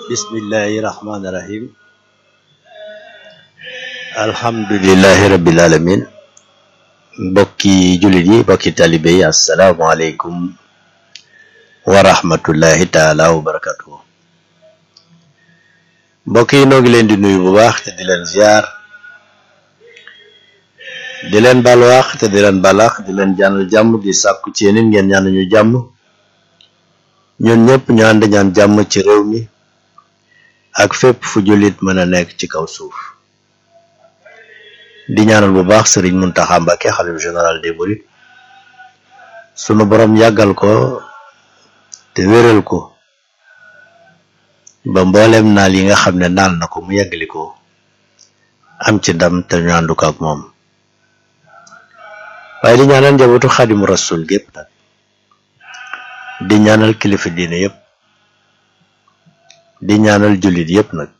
bismillahi rahmaani rahim alhamdulillahi rabbil alamin mbokki jullit yi mbokki talibe yi asalaamaaleykum wa rahmatullahi taala wa barakatuhu mbokk yi noo ngi leen di nuyu bu baax te di leen ziar di leen balwaax te di leen balax di leen ñaanal jàmm di sàkku ci yéen ngeen ñaan ñu jàmm ñun ñëpp ñu ànd ñaan jàmm ci réew mi ak fépp fu jullit mën a nekk ci kaw suuf di ñaanal bu baax sëriñ Muntaxa Mbàkke xalif général des mourides sunu borom yàggal ko te wéral ko ba mboolem naal yi nga xam ne naal na ko mu yàggali ko am ci ndam te ñu àndu ko ak moom waaye di ñaanal njabootu xadimu rasul gépp nag di ñaanal kilifa diine yépp di ñaanal jullit yépp nag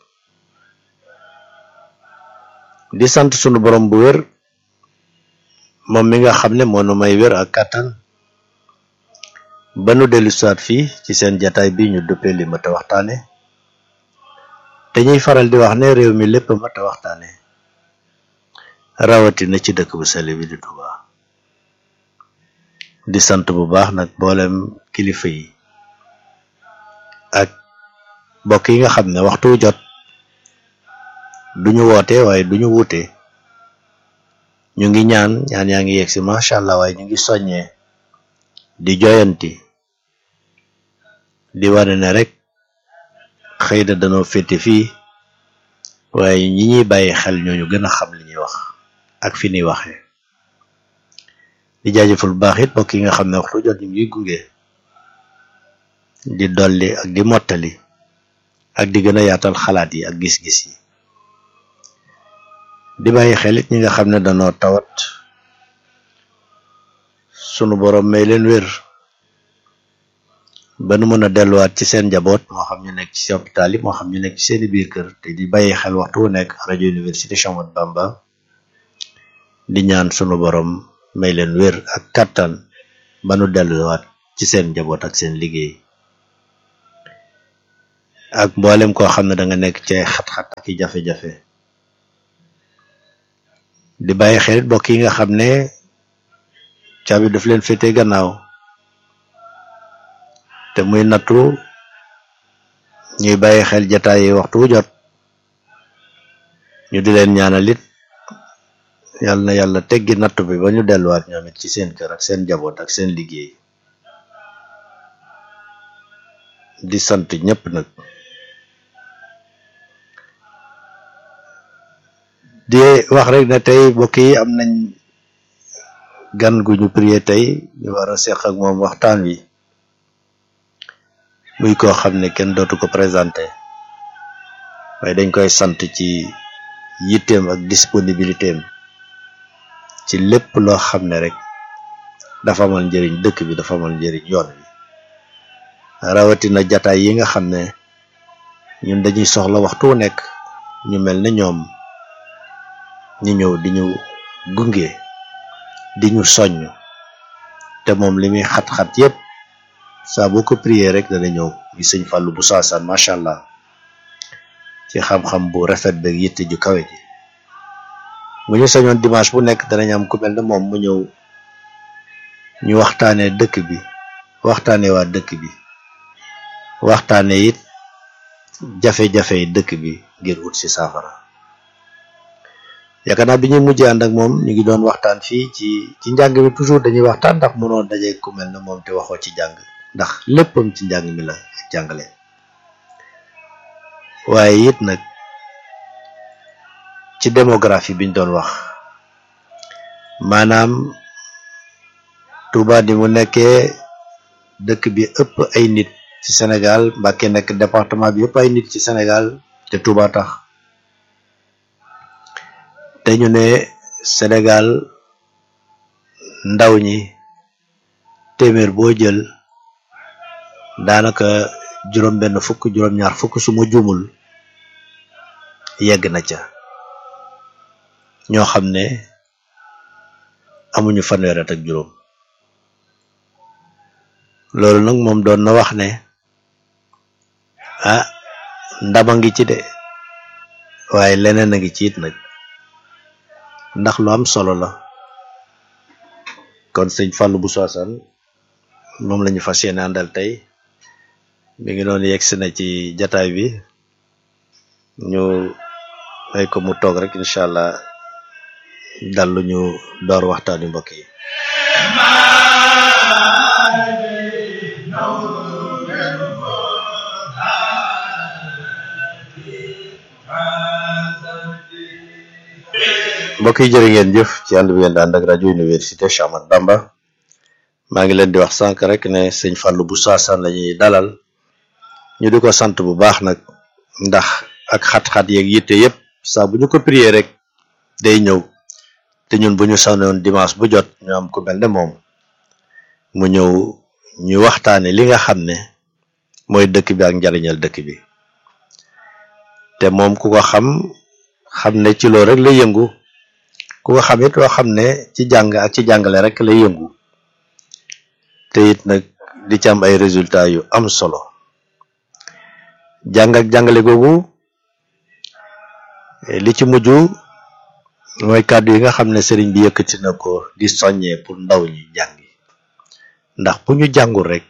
di sant sunu borom bu wér moom mi nga xam ne moo nu may wér ak kàttan ba nu dellu siwaat fii ci seen jataay bi ñu duppee li mat a waxtaane te ñuy faral di wax ne réew mi lépp mat a waxtaane rawatina ci dëkk bu sell bi di Tuubaa di sant bu baax nag mboolem kilifa yi ak mbokk yi nga xam ne waxtu jot duñu woote waaye duñu wuute ñu ngi ñaan ñaan yaa ngi yegg si macha allah waaye ñu ngi soññee di joyanti di wane ne rek xëy na danoo féete fii waaye ñi ñuy bàyyi xel ñooñu gën a xam li ñuy wax ak fi ñuy waxee di jaajëful bu baax it mbokk yi nga xam ne waxtu jot ñu ngi gunge di dolli ak di mottali ak di gën a yaatal xalaat yi ak gis-gis yi di bàyyi xel it ñi nga xam ne danoo tawat sunu borom may leen wér ba nu mën a delluwaat ci seen njaboot moo xam ñu nekk ci hôpital yi moo xam ñu nekk ci seeni biir kër te di bàyyi xel waxtu wu nekk rajo université Cheikh Ahmadou Bamba di ñaan sunu borom may leen wér ak kàttan ba nu delluwaat ci seen njaboot ak seen liggéey ak mboolem koo xam ne da nga nekk ci ay xat-xat ak i jafe-jafe di bàyyi xelit bokk yi nga xam ne caabi daf leen féete gannaaw te muy nattu ñuy bàyyi xel jataay yi waxtu wu jot ñu di leen ñaanal it yàlla na yàlla teggi nattu bi ba ñu delluwaat ñoom it ci seen kër ak seen njaboot ak seen liggéey di sant ñëpp nag di wax rek ne tey mbokk yi am nañ gan gu ñu prié tey ñu war a seq ak moom waxtaan wi muy koo xam ne kenn dootu ko présenté waaye dañ koy sant ci yitteem ak disponibilité am ci lépp loo xam ne rek dafa amal njëriñ dëkk bi dafa amal njëriñ yoon wi rawatina jataay yi nga xam ne ñun dañuy soxla waxtu wu nekk ñu mel ne ñoom ñu ñëw di ñu gunge di ñu soññ te moom li muy xat-xat yépp saa boo ko prier rek dana ñëw gi sëñ Fallou bu saasaan macha allah ci xam-xam bu rafet beeg yitte ju kawe ji bu ñu sañoon dimanche bu nekk danañ am ku mel ne moom mu ñëw ñu waxtaanee dëkk bi waxtaanee waa dëkk bi waxtaanee it jafe-jafe yi dëkk bi ngir ut si saafara yaakaar naa bi ñuy mujjee ànd ak moom ñu ngi doon waxtaan fii ci ci njàng mi toujours dañuy waxtaan ndax mënoo daje ku mel ne moom te waxoo ci jàng ndax léppam ci njàng mi la ak jàngale waaye it nag ci démographie biñ doon wax maanaam Touba di mu nekkee dëkk bi ëpp ay nit ci Sénégal Mbacké nekk département bi ëpp ay nit ci Sénégal te Touba tax te ñu ne Sénégal ndaw ñi téeméer boo jël daanaka juróom benn fukk juróom ñaar fukk su ma juumul yegg na ca ñoo xam ne amuñu fanweer at ak juróom loolu nag moom doon na wax ne ah ndama ngi ci de waaye leneen a ngi ci it nag ndax lu am solo la kon sëñ Fallou Bousso Assane moom la ñu fas yéene àndal tey mi ngi noonu yegg si na ci jataay bi ñu may ko mu toog rek incha allah dal lu ñu door waxtaani mbokk yi mbokk yi jërë ngeen jëf ci ànd bi ngeen di ànd ak rajo université Cheikh Ahmadou Bamba maa ngi leen di wax sànq rek ne sëñ Fallou Bousso Assane la ñuy dalal ñu di ko sant bu baax nag ndax ak xat-xat yeeg yitte yëpp saa bu ñu ko prier rek day ñëw te ñun bu ñu sanoon dimanche bu jot ñu am ku mel ne moom mu ñëw ñu waxtaane li nga xam ne mooy dëkk bi ak njariñal dëkk bi te moom ku ko xam xam ne ci loolu rek lay yëngu ku ko xam it loo xam ne ci jàng ak ci jàngale rek lay yëngu te it nag di ci am ay résultats yu am solo jàng ak jàngale googu li ci mujj mooy kàddu yi nga xam ne sëriñ bi yëkkati na ko di soññee pour ndaw ñi jàngi ndax bu ñu jàngul rek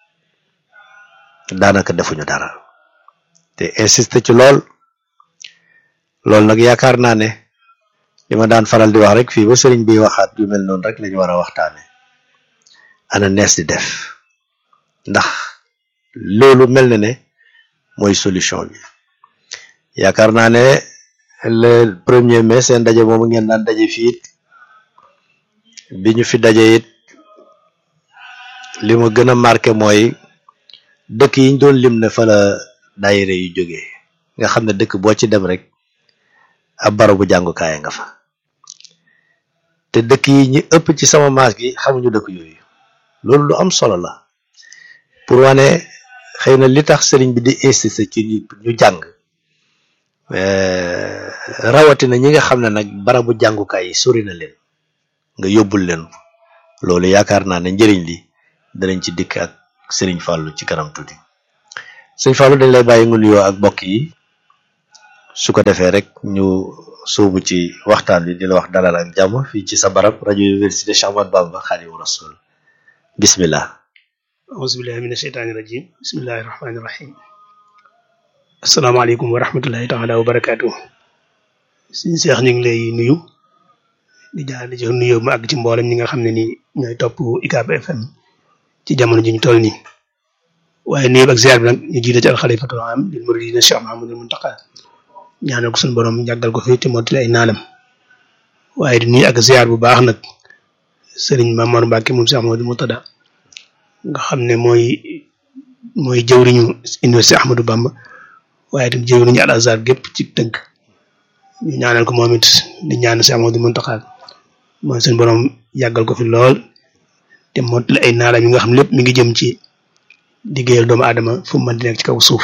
daanaka defuñu dara te insisté ci lool loolu nag yaakaar naa ne li ma daan faral di wax rek fii ba sëriñ bi waxaat yu mel noonu rek lañu war a waxtaane ana nees di def ndax loolu mel na ne mooy solution bi yaakaar naa ne le premier mai seen daje moomu ngeen daan daje fii it bi ñu fi daje it li ma gën a marqué mooy dëkk yi ñu doon lim ne fa la daayira yu jógee nga xam ne dëkk boo ci dem rek ab barabu jàngukaay nga fa te dëkk yi ñi ëpp ci sama maas gi xamuñu dëkk yooyu loolu lu am solo la pour wane xëy na li tax sëriñ bi di insister ci ñu jàng rawatina ñi nga xam ne nag barabu jàngukaay yi sori na leen nga yóbbul leen loolu yaakaar naa ne njëriñ li danañ ci dikk ak sëriñ Fallou ci kanam tuuti sëriñ Fallou dañ lay bàyyi nga nuyoo ak mbokk yi su ko defee rek ñu sóobu ci waxtaan bi di la wax dalal ak jàmm fii ci sa barab rajo université Cheikh Ahmadou Bamba Khadimu Rasul bismillah auzubillahi mina sheytaani rajim bismillahi rahmaani rahim asalaamaaleykum wa rahmatullahi taala wa barakaatu suñu seex ñu ngi lay nuyu di jaar di jox nuyoo mu àgg ci mboolem ñi nga xam ne ni ñooy topp UCAB FM ci jamono ji ñu toll nii waaye nuyu ak ziar bi nag ñu jiite ci alxalifatul am lil muridina Cheikh Mahamadul Muntaqa ñaanal ko suñu borom jàggal ko fi te mottali ay naanam waaye di nuyu ak ziar bu baax nag sëriñ Mamar Mbacke moom Cheikh Mahamadul Murtada nga xam ne mooy mooy jëwriñu université Ahmadou Bamba waaye itam jëwriñu Al Azhar gépp ci tënk ñu ñaanal ko moom it di ñaan Cheikh Mahamadul Muntaqa mooy suñu borom yàggal ko fi lool te mottali ay naalam yi nga xam lépp mi ngi jëm ci liggéeyal doomu aadama fu mu mën di nekk ci kaw suuf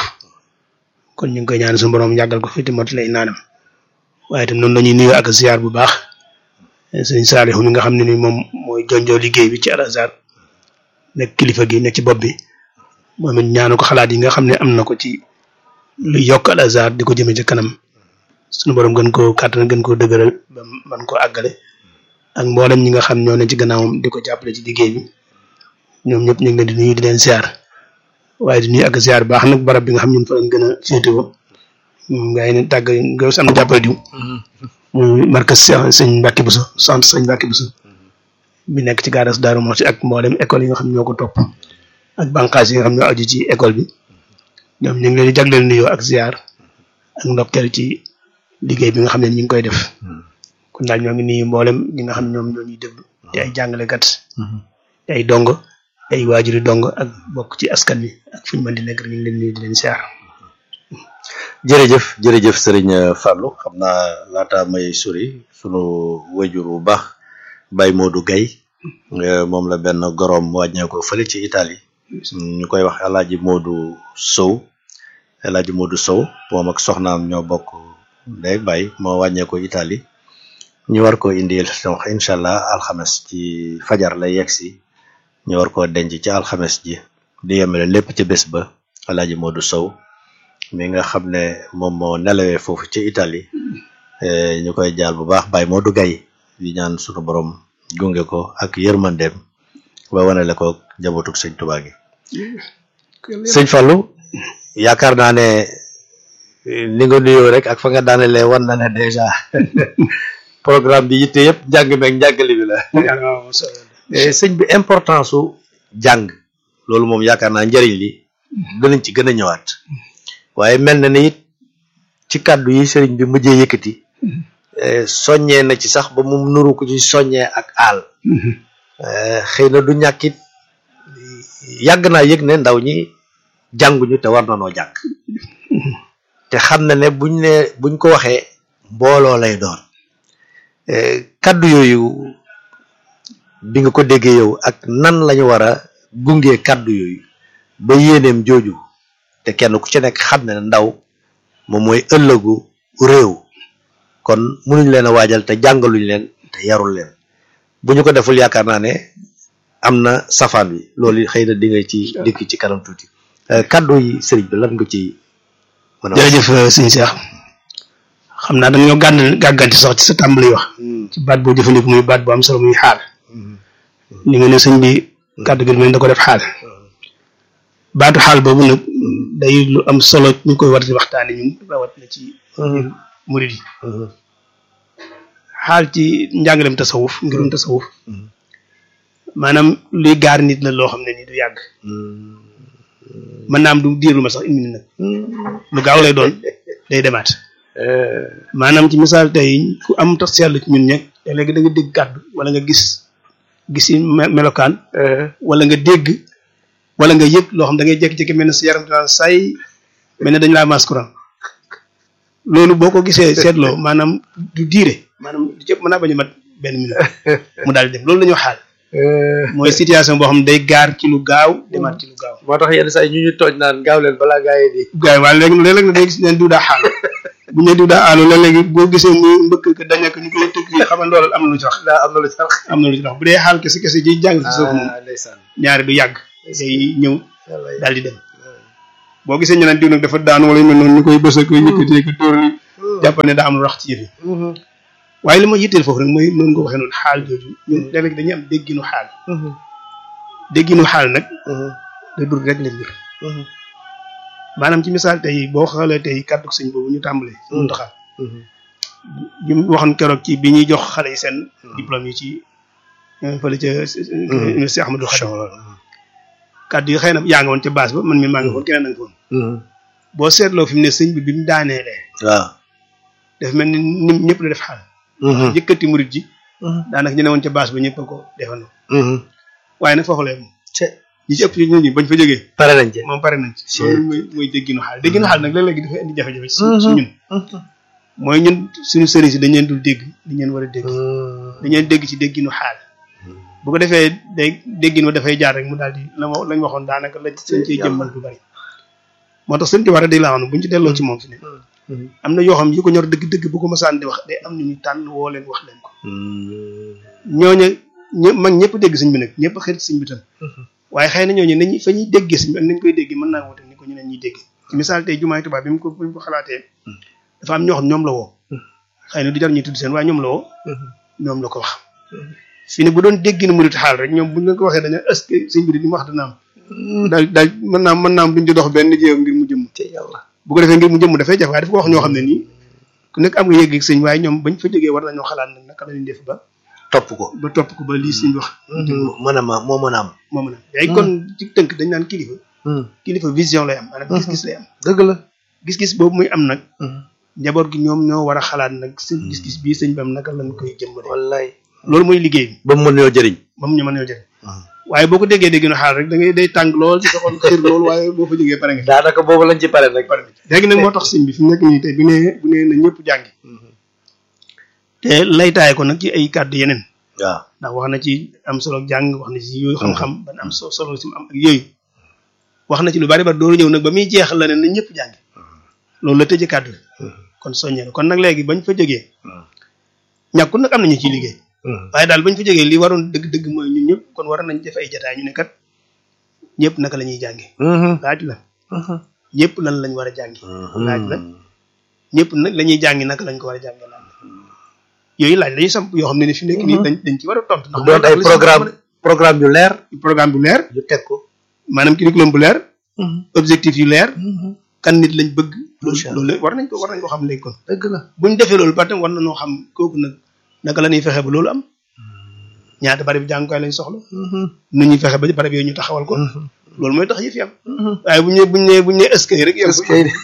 kon ñu ngi koy ñaan suñu borom yàggal ko fi te mottali ay naanam waaye itam noonu la ñuy nuyoo ak ziar bu baax sëñ Saliou mi nga xam ne ni moom mooy jonjoo liggéey bi ci Al Azhar nekk kilifa gi nekk ci bopp bi moom it ñaanu ko xalaat yi nga xam ne am na ko ci lu yokk Al Azhar di ko jëmee ci kanam suñu borom gën koo kàttan gën koo dëgëral ba man koo àggale ak mboolem ñi nga xam ñoo ne ci gannaawam di ko jàppale ci liggéey bi ñoom ñëpp ñu ngi leen di nuyu di leen ziar waaye di nuyu ak ziar baax nag barab bi nga xam ñun fa lañ gën a féetewoo ngay ne tàgg nga am jàppale diw muy markas sëñ Mbacke Bousso centre sëñ Mbacke Bousso bi nekk ci gaaras Daaru Muxti ak mboolem école yi nga xam ñoo ko topp ak bànqaas yi nga xam ñoo aju ci école bi ñoom ñu ngi leen di jagleel nuyoo ak ziar ak ndokkeel ci liggéey bi nga xam ne ñu ngi koy def kon daal ñoo ngi nuyu mboolem ñi nga xam ñoom ñoo ñuy déglu di ay jàngalekat di ay dongo ay waajuri dongo ak bokk ci askan wi ak fu ñu mën di nekk ñu ngi leen nuyu di leen ziar. jërëjëf jërëjëf sëriñ Fallou xam naa laata may sori sunu wajur bu baax Baye Modou Gaye moom la benn gorom wàññeeku fële ci Italie ñu koy wax El Hadj Modou Sow El Hadj Modou Sow moom ak soxnaam ñoo bokk ndey bay moo wàññeeku Italie ñu war koo indi donc incha allah alxames ci fajar lay yegg si ñu war koo denc ci alxames ji di yemale lépp ci bés ba El Hadj Modou Sow mi nga xam ne moom moo nelawee foofu ci Italie ñu koy jaal bu baax Baye Modou Gaye di ñaan sunu borom gunge ko ak yërmandeem ba wanale ko njabootug sëñ Tuubaa gi sëñ Fallou yaakaar naa ne ni nga nuyoo rek ak fa nga daanelee wan na ne dèjà programme bi yitte yëpp njàng meeg njàngale bi la sëñ bi importance su jàng loolu moom yaakaar naa njëriñ li danañ ci gën a ñëwaat waaye mel na ni it ci kàddu yi sëriñ bi mujjee yëkkati soññee na ci sax ba mu nuru ko ci soññee ak aal xëy na du ñàkkit yàgg naa yëg ne ndaw ñi jànguñu te war na noo jàng te xam na ne buñ ne buñ ko waxee mbooloo lay doon kaddu yooyu bi nga ko déggee yow ak nan lañu war a gungee kaddu yooyu ba yéeneem jooju te kenn ku ci nekk xam ne ndaw moom mooy ëllëgu réew kon mënuñ leen a waajal te jàngaluñ leen te yarul leen bu ñu ko deful yaakaar naa ne am na safaan wi loolu xëy na di nga ci dikk ci kanam tuuti kaddu yi sëriñ bi lan nga ci mën a jërëjëf sëñ Cheikh xam naa dañoo gànd gàgganti sax ci sa tàmbali wax ci baat boo jëfandiku muy baat bu am solo muy xaal li nga ne sëñ bi kàddu gi mel da ko def xaal baatu xaal boobu nag day lu am solo ñu koy war di waxtaane ñun rawat na ci murid yi xaal ci njàngalem tasawuf ngirum tasawuf maanaam luy gaar nit la loo xam ne ni du yàgg mën naa am du diir lu ma sax une minute nag lu gaaw lay doon day demaat maanaam ci misaal tey ku am tax seetlu ci ñun ñeg te léegi da nga dégg kàddu wala nga gis gis melokaan wala nga dégg wala nga yëg loo xam da ngay jékki-jékki mel ne sa yaram dinaa say mel ne dañ laa maas courant loolu boo ko gisee seetloo maanaam du diire maanaam du cëpp mën naa bañ a mat benn minute mu daal di dem loolu la ñu xaal mooy situation boo xam ne day gaar ci lu gaaw demaat ci lu gaaw moo tax yenn saa yi ñu ñu tooj naan gaaw leen balaa gaa yi di gaaw waaye léegi léeg-léeg na day gis neen diw daa xaal bu ñu diw daa aalu léeg-léegi boo gisee muy mbëkk ko dañek ñu koy tëgg fii xamal loolu am na lu ci wax daa am na lu ci wax am na lu ci wax bu dee xaal kese kese ji jàng ci suuf moom ndeysaan ñaari du yàgg day ñëw daal di dem boo gisee ñu naan diw nag dafa daan wala yu mel noonu ñu koy bës ak yëkkatee ko tóor li jàpp ne daa am lu rax ci yëf yi waaye li ma yitteel foofu rek mooy noonu nga waxee noonu xaal jooju ñun léeg-léeg dañuy am dégginu xaal dégginu xaal nag day bëgg rek la mbir maanaam ci misaal tey boo xoolee tey kàddu sëñ boobu ñu tàmbalee mun taxaal bi mu waxoon keroog ci bi ñuy jox xale yi seen diplôme yi ci fële ca université Ahmadou Khadim kàddu yi xëy na yaa nga woon ca base ba man mi maa nga foon keneen na nga foon boo seetloo fi mu ne sëñ bi bi mu daaneelee waaw daf mel ni nim ñëpp la def xaal yëkkati murit ji daanaka ñu ne woon ca base ba ñëpp a ko defandoo waaye nag foofu lay moom ñi ci ëpp ci nit ñi bañ fa jógee pare nañ ci moom pare nañ ci loolu mooy mooy dégginu xaal dégginu xaal nag léeg-léegi dafay indi jafe-jafe ci ci ñun mooy ñun suñu sëriñ si dañ leen dul dégg li leen war a dégg dañ leen dégg ci dégginu xaal bu ko defee day déggin wa dafay jaar rek mu daal di la ma lañ waxoon daanaka la sëñ ciy jëmmal du bari moo tax sëñ ti war a di la wax buñ ci delloo ci moom fi ne am na yoo xam yi ko ñor dëgg-dëgg bu ko masaan di wax day am na ñu tànn woo leen wax leen ko ñooñu ñë mag ñëpp dégg sëñ bi nag ñëpp xarit sëñ bi tam waaye xëy na ñooñu nañ fa ñuy déggee sëñ bi ak nañ koy déggee mën naa woote ni ko ñu ne ñuy déggee ci misaal tey jumaay tubaab bi mu ko bi mu ko xalaatee dafa am ñoo xam ñoom la woo xëy na du jar ñuy tudd seen waaye ñoom la woo ñoom la ko wax fii ne bu doon déggin murit xaal rek ñoom buñ leen ko waxee dañu est-ce que sëñ bi di mu wax dana am daal daal mën naa mën naa am duñ ci dox benn jéego ngir mu jëmm te yàlla bu ko defee ngir mu jëmm dafay jafe waaye dafa ko wax ñoo xam ne nii ku nekk am nga yëg sëñ waaye ñoom bañ fa jógee war nañoo xalaat nag naka la ñuy def ba topp ko ba topp ko ba lii sëñ wax mën a ma moo mën a am moo mën a yaay kon ci tënk dañ naan kilifa kilifa vision lay am maanaam gis-gis lay am dëgg la gis-gis boobu muy am nag njaboot gi ñoom ñoo war a xalaat nag seen gis-gis bii sëñ bi am naka lañ koy jëmmale wallaay loolu mooy liggéey bi ba mu mën yoo jëriñ ba mu ñu mën yoo jëriñ waaye boo ko déggee dégg na xaal rek da ngay day tàng lool ci doxoon xir lool waaye boo fa jógee pare nga daanaka boobu lañ ci pare nag pare léegi nag moo tax sëñ bi fi mu nekk nii tey bu nee bu nee na ñëpp jàngi te laytaay ko nag ci ay kàddu yeneen waaw ndax wax na ci am solo jàng wax na ci yooyu xam-xam ban am so solo si mu am ak yooyu wax na ci lu bari bari dooru ñëw nag ba muy jeexal la ne na ñëpp jàngi loolu la tëjee kàddu kon soññee na kon nag léegi bañ fa jógee ñàkkul nag am nañu ciy liggéey waaye daal bañ fa jógee li waroon dëgg-dëgg mooy ñun ñëpp kon war nañ def ay jataay ñu ne kat ñëpp naka la ñuy jànge laaj la ñëpp lan lañ war a jàngi laaj la ñëpp nag la ñuy jàngi naka lañ ko war a jàngi laaj yooyu laaj la ñuy samp yoo xam ne ni fi nekk nii dañ dañ ci war a tontu ndax doon ay programme programme yu leer programme bu leer yu teg ko maanaam curriculum bu leer objectif yu leer kan nit lañ bëgg Macha loolu war nañ ko war nañ ko xam léegi kon dëgg la buñ defee loolu ba tam war nañoo xam kooku nag naka la ñuy fexe ba loolu am ñaata barab jàngukaay lañ soxla nu ñuy fexe ba barab yooyu ñu taxawal ko loolu mooy tax yëf yi am waaye bu ñu nee bu ñu nee bu ñu nee eskay rek yem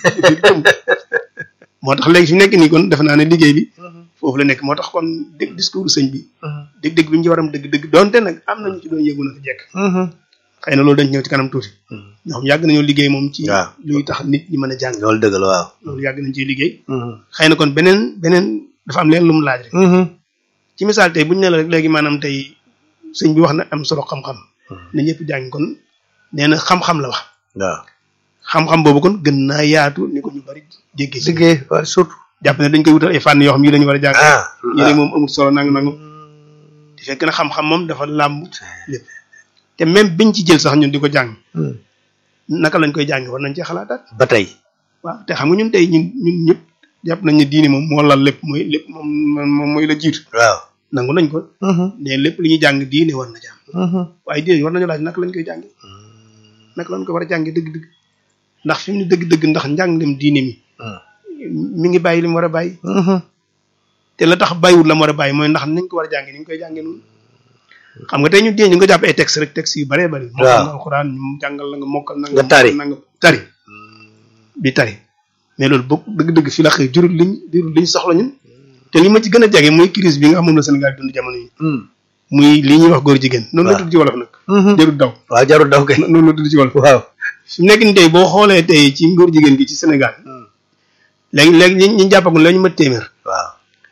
moo tax léegi fi nekk nii kon defe naa ne liggéey bi foofu la nekk moo tax kon dégg discours sëñ bi dégg-dégg bi ñu ci waram dëgg-dëgg donte nag am nañu ci doon yëgu na ko jekk xëy na loolu dañ ci ñëw ci kanam tuuti ñoo xam yàgg nañoo liggéey moom ci waaw. luy tax nit ñi mën a jàng loolu dëgg la waaw loolu yàgg nañ ciy liggéey xëy na kon beneen beneen dafa am leen lu mu laaj rek ci misaal tey bu ñu ne la rek léegi maanaam tey sëñ bi wax na am solo xam-xam ne ñëpp jàng kon nee na xam-xam la wax waaw xam-xam boobu kon gën naa yaatu ni ko ñu bari jéggee si liggéey waaw surtout jàpp ne dañ koy wutal ay fànn yoo xam yi lañu war a jàng ah yi rek moom amul solo nang nangu di fekk na xam-xam moom dafa làmb lépp te même biñ ci jël sax ñun di ko jàng naka lañ koy jàng war nañ cee xalaataat ba tey waaw te xam nga ñun tey ñun ñun ñëpp jàpp nañ ne diine moom moo lal lépp mooy lépp moom moom mooy la jiitu waaw nangu nañ ko ne lépp li ñuy jàng diine war na jàng waaye diine war nañu laaj naka lañ koy jànge naka lañ ko war a jànge dëgg-dëgg ndax fi mu ne dëgg-dëgg ndax njànglem diine mi mi ngi bàyyi li mu war a bàyyi te la tax bàyyiwul la mu war a bàyyi mooy ndax nañ ko war a jànge ni ñu koy jànge noonu xam nga tey ñu dee ñu nga jàpp ay texte rek texte yu baree bari mokkal nga alxuraan ñu jàngal la nga mokkal na Nga tari. na nga tari bi tari mais loolu bokk dëgg-dëgg fi la xëy jurul liñ jurul liñ soxla ñun te li ma ci gën a jege muy crise bi nga xam moom la Sénégal dund jamono yi muy lii ñuy wax góor jigéen noonu la waaw. tudd ci wolof nag jarul daw waaw jarul daw kay noonu la tudd ci wolof waaw fi mu nekk nii tey boo xoolee tey ci góor jigéen gi ci Sénégal léegi léegi ñi ñi jàppagul la ñu ma téeméer waaw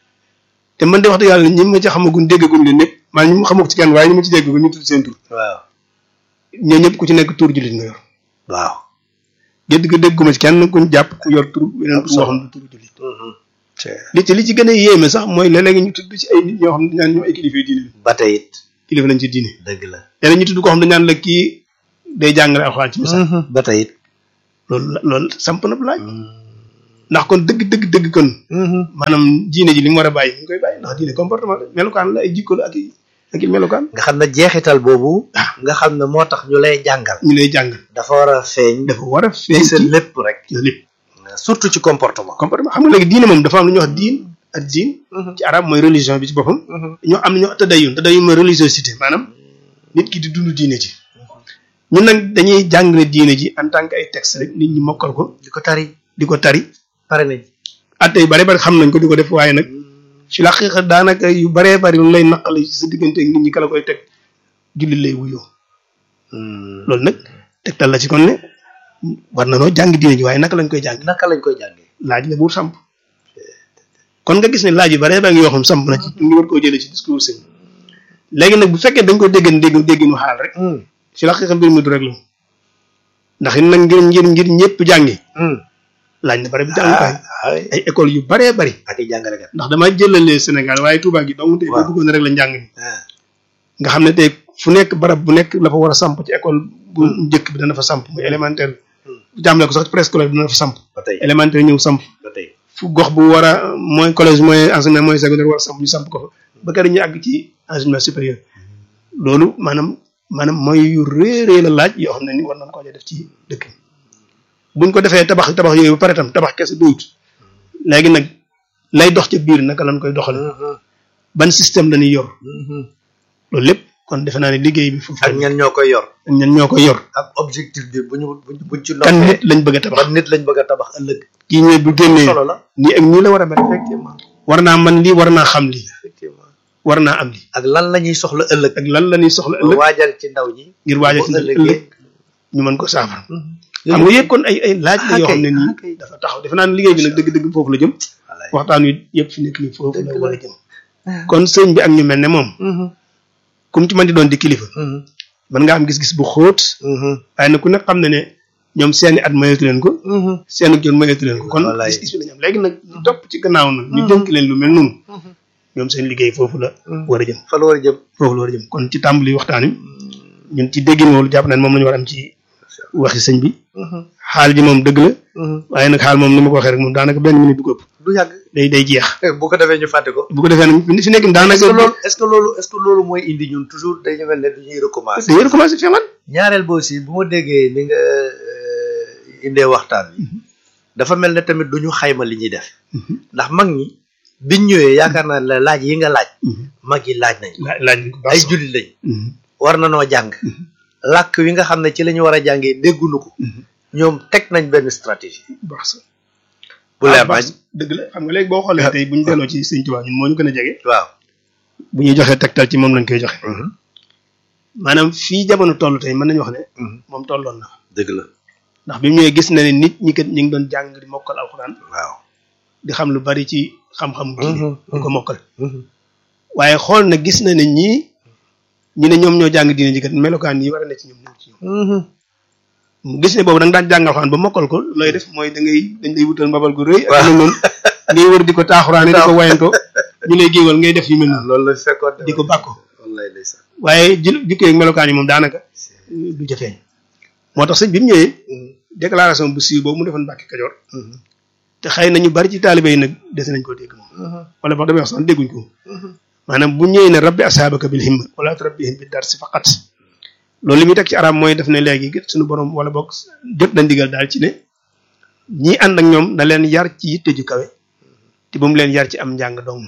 te man de wax dëgg yàlla ñi ma ci xamagun déggagun leen ñëpp maa ñu ma xamako ci kenn waaye ñi ma ci déggagun ñu tudd seen tur waaw ñoo ñëpp ku ci nekk tur jullit nga yor waaw gédd ga dégguma ci kenn kuñ jàpp ku yor tur weneen tur boo xam ne tur jullit li ci li ci gën a yéeme sax mooy léeg-léeg ñu tudd ci ay nit ñoo xam ne dañ naan ñoom ay kilifa yu diine ba tey it kilifa lañ ci diine dëgg la léeg-léeg ñu tudd koo xam ne dañ naan la kii day jàngale alxuraan ci misaal ba tey it loolu la loolu samp na bu laaj ndax kon dëgg dëgg dëgg kon maanaam diine ji li mu war a bàyyi mu ngi koy bàyyi ndax diine comportement la melukaan la ay jikko la ak i ak i melukaan nga xam ne jeexital boobu nga xam ne moo tax ñu lay jàngal ñu lay jàngal dafa war a feeñ dafa war a feeñ ci sa ci lépp rek lépp surtout ci comportement comportement xam nga léegi diine moom dafa am lu ñuy wax diin ak diin ci arab mooy religion bi ci boppam ñoo am ñoo tadayun tadayun mooy religiosité maanaam nit ki di dund diine ji ñun nag dañuy jàngale diine ji en tant que ay texte rek nit ñi mokkal ko di ko tari di ko tari pare nañ atte yu bare bari xam nañ ko di ko def waaye nag ci la xaqiqa daanaka yu baree bari lu lay naqale ci sa diggante ak nit ñi kala koy teg jullit lay wuyoo loolu nag tegtal la ci kon ne war na noo jàng diine ji waaye naka lañ koy jàng naka lañ koy jàngee laaj la buur samp kon nga gis ne laaj yu bare ba ngi yoo xam samp na ci ñu war koo jëlee ci discours sëñ léegi nag bu fekkee dañ ko déggan dégg dégginu xaal rek ci la xaqiqa mbir mi du rek la ndax it nag ngir ngir ngir ñëpp jàngi laaj na bare bi jàngukaay ay école yu baree bari ak i jàngalekat ndax dama jëlale Sénégal waaye Touba gi dong tey boo Waaw. bëggoon rek la njàng mi nga xam ne tey fu nekk barab bu nekk la fa war a samp ci école bu njëkk bi dana fa samp muy élémentaire bu jàmmale ko sax ci préscolaire bi dana fa samp ba tey élémentaire ñëw samp ba tey fu gox bu war a mooy collège mooy enseignement mooy secondaire war a samp ñu samp ko fa ba kër ñu àgg ci enseignement supérieur loolu maanaam maanaam mooy yu réerée la laaj yoo xam ne ni war nañ koo def ci dëkk bi buñ ko defee tabax tabax yooyu ba pare tam tabax kese doyut léegi nag lay dox ca biir naka lañ koy doxale ban système la ñuy yor loolu lépp kon defe naa ne liggéey bi foofu ak ñan ñoo koy yor ak ñan ñoo koy yor ak objectif bi bu ñu bu ñu buñ ci kan noppee nit lañ bëgg a tabax ban nit lañ bëgg a tabax ëllëg kii ñooy bu génnee solo la nii ak nii la war a mel effectivement war naa man lii war naa xam lii effectivement war naa am lii ak lan la ñuy soxla ëllëg ak lan la ñuy soxla ëllëg waajal ci ndaw ñi ngir waajal ci bu ëllëg ëllëgee ñu mën ko saafara xam nga yëpp kon ay ay laaj la yoo xam ne nii dafa taxaw defe naa ne liggéey bi nag dëgg-dëgg foofu la jëm waxtaan wi yëpp fi nekk nii foofu la war a jëm kon sëñ bi ak ñu mel ne moom kum ci mën di doon di kilifa mën nga am gis-gis bu xóot waaye nag ku nekk xam ne ne ñoom seeni at mayatu leen ko seeni jot mayatu leen ko kon Wallaay. gis-gis bi la ñu am léegi nag ñu topp ci gannaaw nag ñu dénk leen lu mel noonu ñoom seen liggéey foofu la war a jëm fa la war a jëm foofu la war a jëm kon ci tàmbali waxtaan wi ñun ci déggin woolu jàpp nañ moom la ñu war a am ci waxi sëñ bi xaal ji moom dëgg la waaye nag xaal moom ni ma ko waxee rek moom daanaka benn minute du ko ëpp du yàgg day day jeex bu ko defee ñu fàtte ko bu ko defee nag fi nekk est-ce daanaka que loolu est-ce que loolu est-ce que loolu mooy indi ñun toujours dañu mel ne dañuy recommencer dañuy recommencer fi man ñaareel ba aussi bu ma déggee ni nga euh, indee waxtaan bi dafa mel ne tamit duñu xayma li ñuy def ndax mag ñi biñ ñëwee yaakaar naa la laaj yi nga laaj mag yi laaj nañ laaj laaj nañ ko baax ay sax. jullit lañ Mhm. war na noo jàng làkk wi nga xam ne ci la ñu war a jàngee dégguñu ko ñoom teg nañ benn stratégie baax sax. bu leer Ah, baax nañ sax. dëgg la xam nga léegi boo xoolee tey bu ñu delloo ci sëñ Tuubaa ñun moo ñu gën a jege waaw bu ñuy joxee tegtal ci moom lañ koy joxe maanaam fii jamono toll tey mën nañu wax ne moom tolloon na dëgg la ndax bi mu ñëwee gis na ne nit ñi kat ñi ngi doon jàng di mokkal alxuraan waaw di xam lu bari ci xam-xam diine Mhm, di ko mokkal waaye xool na gis na ne ñii ñi ne ñoom ñoo jàng diine ji kat melokaan yi war a ne ci ñoom ñëw ci ñoom mu gis ne boobu da nga daan jàng alxuraan ba mokkal ko looy def mooy da ngay dañ lay wutal mbabal gu rëy ak Waaw. lu noonu ngay wër di ko taaxuraane di ko wayantoo ñu lay géewal ngay def yu mel noonu loolu la fekkoon di ko bàkko wallaay ndeysaan waaye ji jikko yeeg melokaan yi moom daanaka du jafeeñ moo tax sëñ bi mu ñëwee déclaration bu siiw boobu mu defoon Mbàkke Kajoor te xëy na ñu bari ci taalibe yi nag des nañ koo dégg moom wala boog damay wax sax dégguñ ko maanaam bu ñëwee ne rabbi asaabaka bil himma wala turabbihim bi darsi faqat loolu li muy teg ci arab mooy def ne léegi kat suñu borom wala boog jot na ndigal daal ci ne ñi ànd ak ñoom na leen yar ci yitte ju kawe te bu mu leen yar ci am njàng dong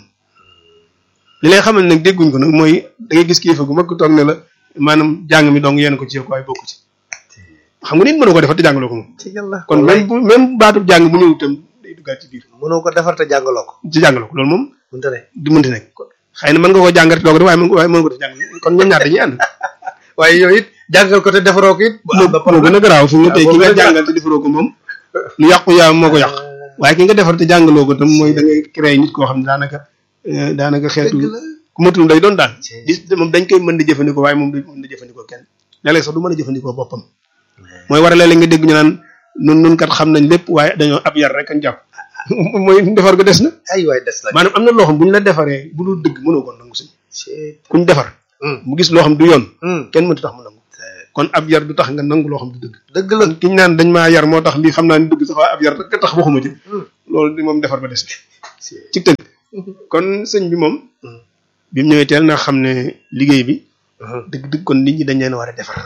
li lay xamal nag dégguñ ko nag mooy da ngay gis kilifa gu mag ku toog ne la maanaam jàng mi dong yéen ko ci yow waaye bokku ci xam nga nit mënu ko defar te jàngaloo ko moom ci yàlla kon même bu même baatub jàng bu ñëw itam day duggaat ci biir mënoo ko defar te jàngaloo ko ci jàngaloo ko loolu moom mënta ne du mënti nekk xëy na mën nga koo jàngat doo ko def waaye mën waaye mën nga ko def jàng kon ñoom ñaar dañuy ànd waaye yooyu it jàngal ko te defaroo ko it moo moo gën a garaaw fi mu ne tey ki nga boobu la jàngal te defaroo ko moom lu yàqu yaa moo ko yàq waaye ki nga defar te jàngaloo ko tam mooy da ngay créer nit koo xam ne daanaka euh, daanaka xeetu dëgg la ku matul day doon daal Ci. gis moom dañ koy mën di jëfandikoo waaye moom du mën di jëfandikoo kenn léeg-léeg sax du mën a jëfandikoo boppam mooy war a léeg-léeg nga dégg ñu naan nun nun kat xam nañ lépp waaye dañoo ab yar rek ak jàpp mooy defar ko des na ay waay des la maanaam am na loo xam bu ñu la defaree bu dul dëgg mënoo ko nangu suñ Ci- kuñ defar Hmm. mu gis loo xam du yoon Hmm. kenn mënut tax mu nangu kon ab yar du tax nga nangu loo xam du dëgg dëgg la ki ñu naan dañ maa yar moo tax lii xam naa ni dëgg sax waaye ab yar rek tax waxuma ci Hmm. loolu di moom defar ba des Ci- ci tënk kon sëñ bi moom Hmm. bi mu ñëwee teel na xam ne liggéey bi Mhm. dëgg dëgg kon nit ñi dañ leen war a defar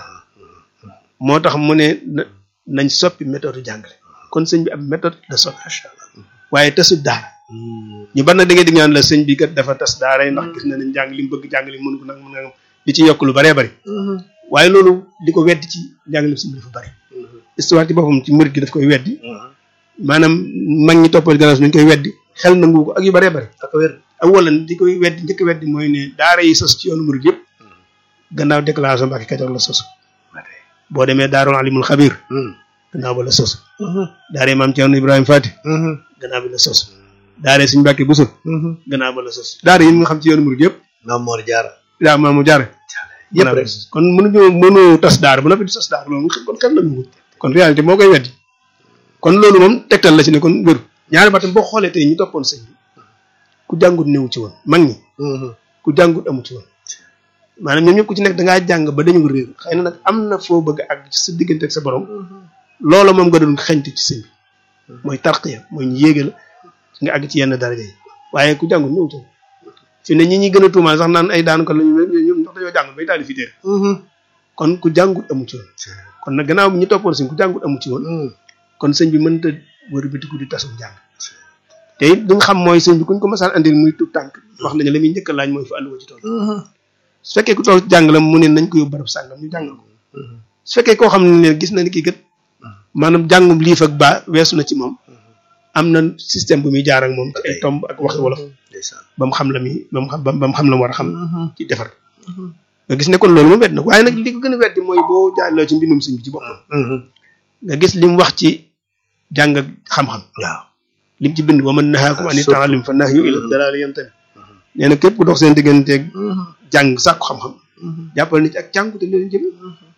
moo tax mu ne na- nañ soppi méthode jàngale kon sëñ bi ab méthode la soppi waaye tasut daara ñu bari nag da ngay dégg ñaan la sëñ bi kat dafa tas daara yi ndax gis na ne njàng li mu bëgg jàng li mënu ko nag mën nga di ci yokk lu baree bari waaye loolu di ko weddi ci njàngale sëñ bi dafa bari histoire ci boppam ci murid gi daf koy weddi maanaam mag ñi toppal gannaaw ñu koy weddi xel nangu ko ak yu baree bari ak wér ak wala di koy weddi njëkk weddi mooy ne daara yi sos ci yoonu murid yëpp gannaaw déclaration Mbàkke Kajoor la sos boo demee daarul alimul xabir gannaaw ba la sos daara maam Ceerno Ibrahima Fati gannaaw bi la sos daara suñu Mbàkke Buso gannaaw ba la sos daara yi nga xam ci yoonu murid yëpp Maam Mor Jaara daa maamu jaare yëpp gannaaw bi rek la sos kon mënuñu mënu tas daara ba noppi di sos daara loolu kon xel nañu ko kon réalité moo koy weddi kon loolu moom tegtal la ci ne kon wéru ñaari batam boo xoolee tey ñu toppoon sëñ bi ku jàngut newu ci woon mag ñi ku jàngut amu ci woon maanaam ñoom ñëpp ku ci nekk dangaa jàng ba dañu réer xëy na nag am na foo bëgg ak ci sa diggante ak sa borom loola moom nga doon xeñtu ci sëñ bi mooy tarqiya mooy ñu yéege la nga àgg ci yenn daraja yi waaye ku jàngut newu ci woon fi ne ñi ñi gën a tuumaal sax naan ay daan ko lañu ñoom ndax dañoo jàngut bay taali fi téere kon ku jàngut amu ci woon kon nag gannaaw bi ñu toppoon sëñ ku jàngut amu ci woon kon sëñ bi mënta wër bitiku di tasum jàng te it duñ xam mooy sëñ bi kuñ ko masaan andil muy tut tànk wax nañu la muy njëkk a laaj mooy fa àlluwa ci tool su fekkee ku tool jàng la mu ne nañ ko yóbbu barab sàngam ñu jàngal ko su fekkee koo xam ne gis na ni kii kat maanaam jàngum liif ak baa weesu na ci moom am na système bu muy jaar ak moom ci ay tomb ak waxi wolof ndeysaan ba mu xam la muy ba mu xam ba mu xam la mu war a xam ci defar nga gis ne kon loolu moom wet na ko waaye nag li ko gën a weddi mooy boo jaarloo ci mbindum sëñ bi ci boppam nga gis li mu wax ci jàng ak xam-xam waaw lim ci bind wa man nahaakum ani surtout. taalim fa nahyu ila dalaali yantami nee na képp ku dox seen digganteeg jàng sàkku xam-xam jàppal ni ci ak cànku te leen jëm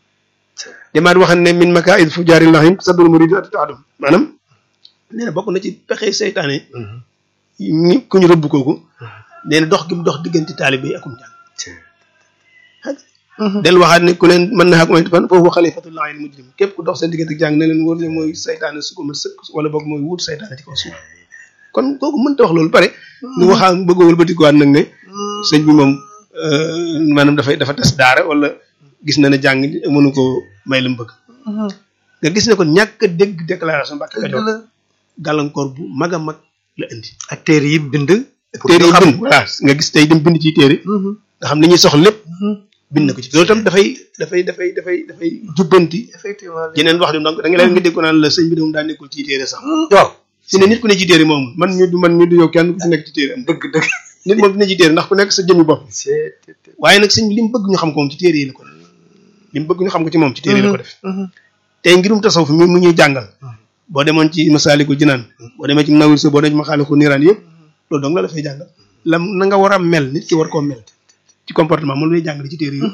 demaat waxan ne min makaid fu jaari lahim sadul murid ati taadum maanaam nee na bokk na ci pexe seytaane ñi ku ñu rëbb kooku nee na dox gi mu dox diggante taalibe yi akum jàng del waxaat ne ku leen mën na xak moytu fan foofu xalifatullahi al mujrim képp ku dox seen diggante ak jàng ne leen wóor ne mooy saytaane su ko ma sëkk wala boog mooy wut saytaane ci kaw suuf kon kooku mënta wax loolu pare ñu waxaa bëgg a wëlbatikuwaat nag ne sëñ bi moom maanaam dafay dafa tas daara wala gis na ne jàng mënu ko may la mu bëgg nga gis ne kon ñàkk a dégg déclaration Mbàkke Kajoor gàllankoor bu mag a mag la indi ak téere yi bind téere yi bind voilà nga gis tey dem bind ci téere nga xam li ñuy soxla lépp bind na ko ci loolu tam dafay dafay dafay dafay dafay jubbanti effectivement yeneen wax di donc da nga leen nga dégg ko naan la sëñ bi de moom daa nekkul ci téere sax waaw si ne nit ku ne ci téere moom man ñu du man ñu du yow kenn ku ci nekk ci téere am dëgg dëgg nit moom dina ci téere ndax ku nekk sa jëmmi bopp waaye nag sëñ bi li mu bëgg ñu xam ko moom ci téere yi la ko def li mu bëgg ñu xam ko ci moom ci téere yi la ko def tey ngirum tasawuf mi mu ñuy jàngal boo demoon ci masaalikul jinaan boo demee ci nawir so boo demee ci maxaalikul niiraan yëpp loolu dong la dafay jàngal la na nga war a mel nit ki war koo mel ci comportement moom lay jàngale ci téere yi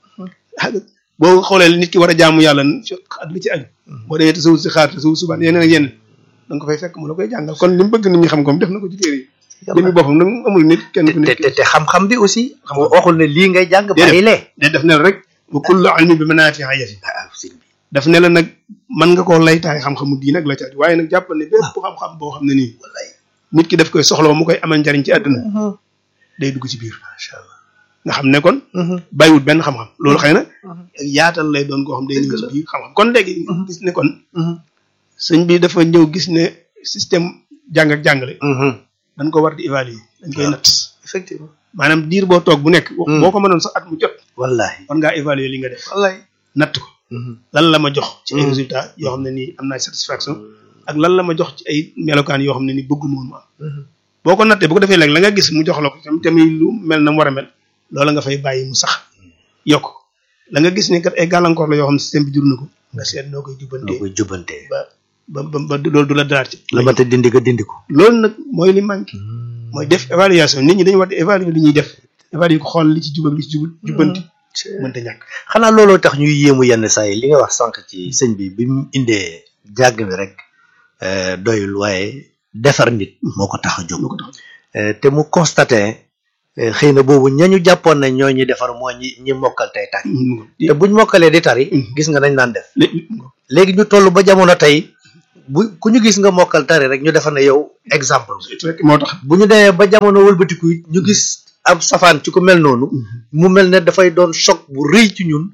boo xoolee nit ki war a jaamu yàlla at li ci aju boo demee tasawuf si xaar tasawuf subaan yeneen ak yeneen da nga ko fay fekk mu la koy jàngal kon li mu bëgg nit ñi xam ko def na ko ci téere yi jëmmi boppam nag amul nit kenn ku nekk te te xam-xam bi aussi xam nga waxul ne lii ngay jàng bàyyi lee de def ne la rek wa kullu ilmin bi manaafi'a yati daf ne la nag mën nga koo laytaay xam-xamu diin ak la ca waaye nag jàppal ne bépp xam-xam boo xam ne nii nit ki daf koy soxla mu koy amal njariñ ci àdduna day dugg ci biir macha allah nga xam ne kon bàyyiwut benn xam-xam loolu xëy na yaatal lay doon koo xam day ñëw ci biir xam-xam kon léegi gis ne kon sëñ bi dafa ñëw gis ne système jàng ak jàngale dañ ko war di évaluer dañ koy natt effectivement maanaam diir boo toog bu nekk boo ko mënoon sax at mu jot wallahi war ngaa évaluer li nga def wallahi natt ko lan la ma jox ci ay résultats yoo xam ne nii am naa satisfaction ak lan la ma jox ci ay melokaan yoo xam ne nii bëggu moom am boo ko nattee bu ko defee léegi la nga gis mu jox la ko tam tamit lu mel na mu war a mel loola nga fay bàyyi mu sax yokk la nga gis ne kat ay gàllankoor la yoo xam ne système bi jur na ko nga seet noo koy jubbantee noo koy jubbantee ba ba ba ba loolu du la daraat ci la ma te dindi ko dindi ko loolu nag mooy li manqué mooy def évaluation nit ñi dañu war di évaluer li ñuy def évaluer ko xool li ci jub ak li ci jubul jubbanti mënta ñàkk xanaa looloo tax ñuy yéemu yenn saa yi li nga wax sànq ci sëñ bi bi mu indee jàng bi rek doyul waaye defar nit moo ko tax a jóg te mu constaté xëy na boobu ñañu jàppoon ne ñoo ñuy defar moo ñi ñi mokkal tey tari te buñ mokkalee di tari gis nga nañ naan def léegi ñu toll ba jamono tey bu ku ñu gis nga mokkal tari rek ñu defar ne yow exemple moo tax bu ñu demee ba jamono wëlbatiku ñu gis ab safaan ci ko mel noonu mu mel ne dafay doon choc bu rëy ci ñun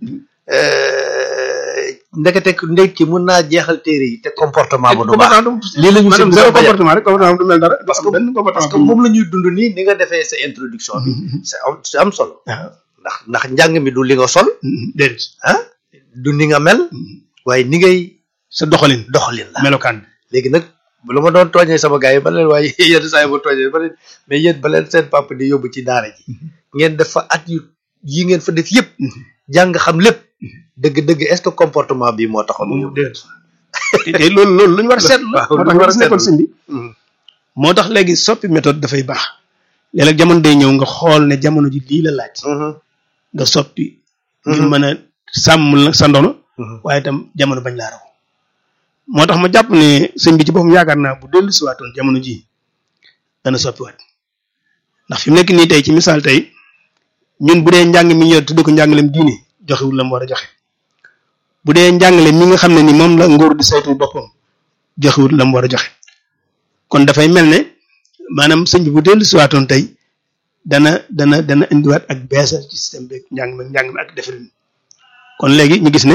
ndekete ndekki mun naa jeexal téere yi te comportement ba du baax lii la ñu maanaam zéro comportement rek comportement du mel dara parce que benn comportement parce que moom la ñuy dund nii ni nga defee sa introduction bi c'est am c'est am solo ndax ndax njàng mi du li nga sol déedéet ah du ni nga mel waaye ni ngay sa doxalin doxalin la melokaan léegi nag bu la ma doon tooñee sama gars yi ba leen waaye yenn saa yi ma tooñee ba leen mais yéen ba leen seen papa di yóbbu ci daara ji ngeen def fa at yu yi ngeen fa def yëpp jàng xam lépp dëgg-dëgg est-ce que comportement bi moo taxoon mu yóbbu déedéet te loolu loolu lu ñu war a seetlu la moo tax war a seetlu sëñ bi moo tax léegi soppi méthode dafay baax léeg-léeg jamono day ñëw nga xool ne jamono ji lii la laaj nga soppi ngir mën a sàmm la sa ndono waaye itam jamono bañ laa raw moo tax ma jàpp ne sëñ bi ci boppam yaakaar naa bu dellu si waatoon jamono ji dana soppiwaat ndax fi mu nekk nii tey ci misaal tey ñun bu dee njàng mi yor tudd ko njàngalem diine joxewul la mu war a joxe bu dee njàngale mi nga xam ne ni moom la nguur di saytu boppam joxewul la mu war a joxe kon dafay mel ne maanaam sëñ bi bu dellu si waatoon tey dana dana dana indiwaat ak beesal ci système bi njàng mi njàng mi ak defarin kon léegi ñu gis ne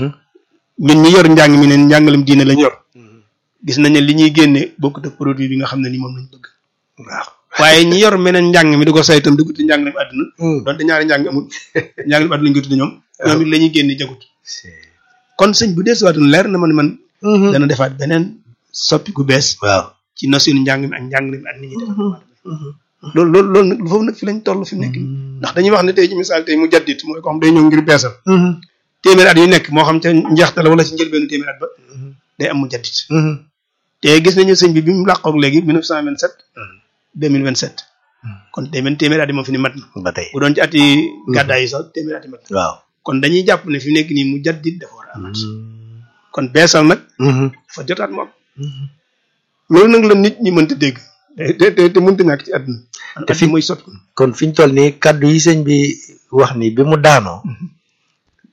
ñun ñi yor njàng mi ne njàngalem diine lañ yor gis nañ ne li ñuy génne bokkut ak produit bi nga xam ne ni moom lañ bëgg waaw waaye ñi yor meneen njàng mi di ko saytam di ko tudde njàngalem àdduna donte ñaari njàng amul njàngalem àdduna lañ ko tudde ñoom ñoom it la ñuy génne jagut kon sëñ bu deesuwaatun leer na ma ne man dana defaat beneen soppi ku bees waaw ci notion njàng mi ak njàngale mi ak nit ñi def loolu loolu loolu nag foofu nag fi lañ toll fi mu nekk ndax dañuy wax ne tey ci misaal tey mu jaddit mooy ko xam day ñëw ngir beesal téeméer at yu nekk moo xam ca njeexte la wala ci njëlbeenu téeméer at ba day am mu jaddit te gis nañu sëñ bi bi mu làqoog léegi 1927 2027 kon day mel téeméer at yi moom fi ni mat na ba tey bu doon ci at yi gàddaay yi sax téeméer at yi mat na waaw kon dañuy jàpp ne fi mu nekk nii mu jaddit dafa war a amat kon beesal nag dafa jotaat mu am loolu nag la nit ñi mënta dégg te te te mënta ñàkk ci àdduna te fi mooy sot kon fi ñu toll nii kaddu yi sëñ bi wax ni bi mu daanoo